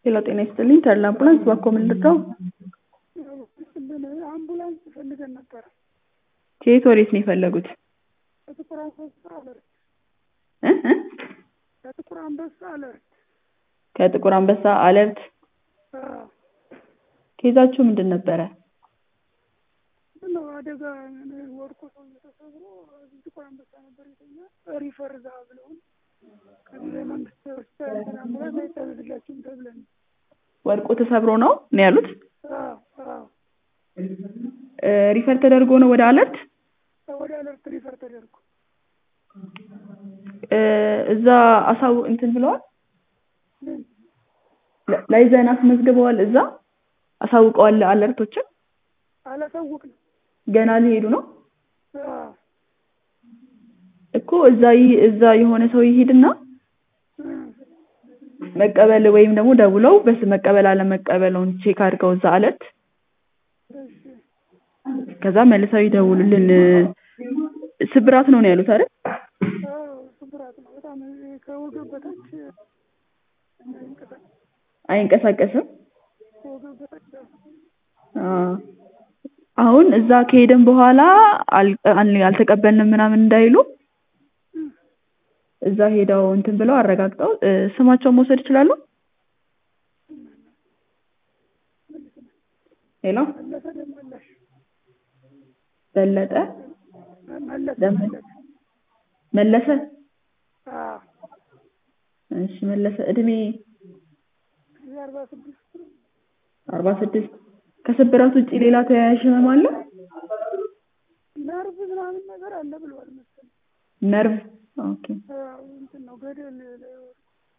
ሄሎ ጤና ይስጥልኝ ተድላ አምቡላንስ እባክዎ ምን ልርዳዎ? አምቡላንስ ፈልገን ነበረ። ከየት ወዴት ነው የፈለጉት? ከጥቁር አንበሳ አለርት እ እ ከጥቁር አንበሳ አለርት ከጥቁር አንበሳ አለርት አዎ። ኬዛችሁ ምንድን ነበረ? ምነው አደጋ ወድቆ ሰውዬ ተሰብሮ እዚህ ጥቁር አንበሳ ነበር የተኛ ሪፈር እዛ ብለውን ከዚህ በመንግስት ሆስፒታል እንትን አምቡላንስ አይታዘዝላችሁም ተብለን ወድቆ ተሰብሮ ነው ነው ያሉት? አዎ አዎ እ ሪፈር ተደርጎ ነው ወደ አለርት? ወደ አለርት ሪፈር ተደርጎ እ እዛ አሳው እንትን ብለዋል? ምን ላ- ላይዘን አስመዝግበዋል እዛ አሳውቀዋል አለርቶችን? አላሳወቅንም። ገና ሊሄዱ ነው? አዎ እኮ እዛ ይ- እዛ የሆነ ሰው ይሄድና እ መቀበል ወይም ደግሞ ደውለው በስ መቀበል አለመቀበለውን ቼክ አድርገው እዛ አለርት እሺ ከዛ መልሰው ይደውሉልን። ስብራት ነው ነው ያሉት አይደል? አዎ ስብራት ነው በጣም ከወገብ በታች አይንቀሳቀስም። አይንቀሳቀስም። ከወገብ በታች አ አሁን እዛ ከሄድን በኋላ አል- አል- አልተቀበልንም ምናምን እንዳይሉ እዛ ሄደው እንትን ብለው አረጋግጠው እ ስማቸውን መውሰድ ይችላሉ? ሄሎ መለሰ ደመላሽ በለጠ መለሰ ደም- መለሰ መለሰ አዎ እሺ መለሰ እድሜ እዚህ አርባ ስድስት አርባ ስድስት ከስብራት ውጭ ሌላ ተያያዥ ህመም አለ? ነርቭ ምናምን ነገር አለ ብለዋል መሰለኝ። ነርቭ ኦኬ አዎ እንትን ነው ገደል ላይ ወድቆ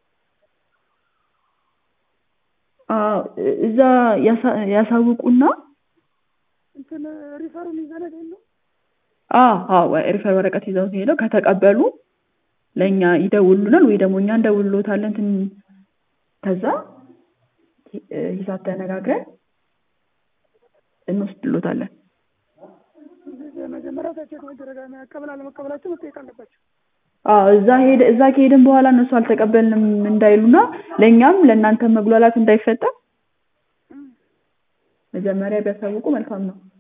አዎ እ- እዛ ያሳ- ያሳውቁና እንትን ሪፈሩን ይዘነድ የለው አዎ አዎ ሪፈር ወረቀት ይዘው ሄደው ከተቀበሉ ለእኛ ይደውሉናል ወይ ደግሞ እኛ እንደውልሎታለን ትን ከዛ እ ሂሳብ ተነጋግረን እንወስድሎታለን። መጀመሪያ ቼክ መደረግ መቀበል አለመቀበላቸው መጠየቅ አለባቸው። አዎ እዛ ሄደ እዛ ከሄድን በኋላ እነሱ አልተቀበልንም እንዳይሉና ለእኛም ለእናንተ መጉላላት እንዳይፈጠር መጀመሪያ ቢያሳውቁ መልካም ነው።